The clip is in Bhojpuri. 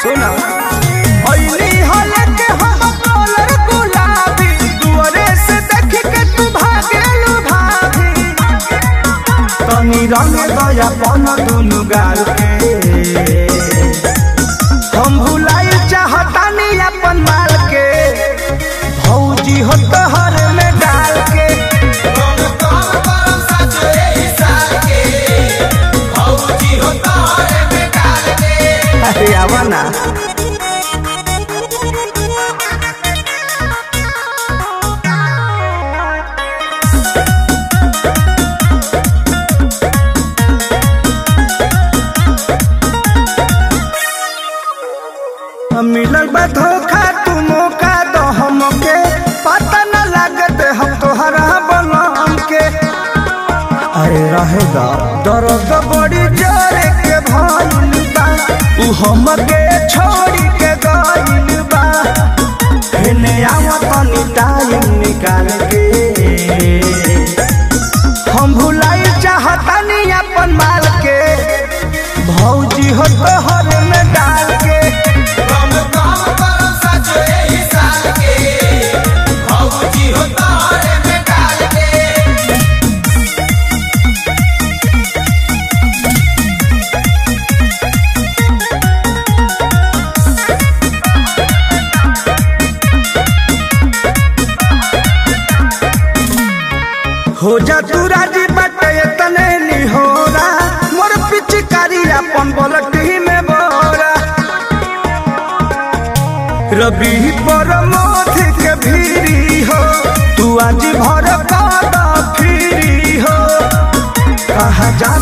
सुना ओइनी हले के हम कलर गुलाबी दुआरे से देख के तू भागेलू भाभी तनी रंग दया पन दुनु गाल के हम भुलाई चाहतानी अपन माल के भौजी हो तोहर में डाल के अरे आवा ना मिलल बा धोखा तू मौका दो हमके पता न लागत हम तोहरा बनम के अरे रहेगा दर्द बड़ी जोरे के भइल बा उ हमके छोड़ी के गइल बा हेने आवत तनी टाइम निकाल के हम भुलाई चाहतानी अपन माल के भौजी हो तोहर में डाल के हो जा तू राजी बटे तने निहोरा मोर पिचकारी अपन बलटी में बोरा रबी पर मोथ के भीरी हो तू आज भर कादा फिरी हो कहा जा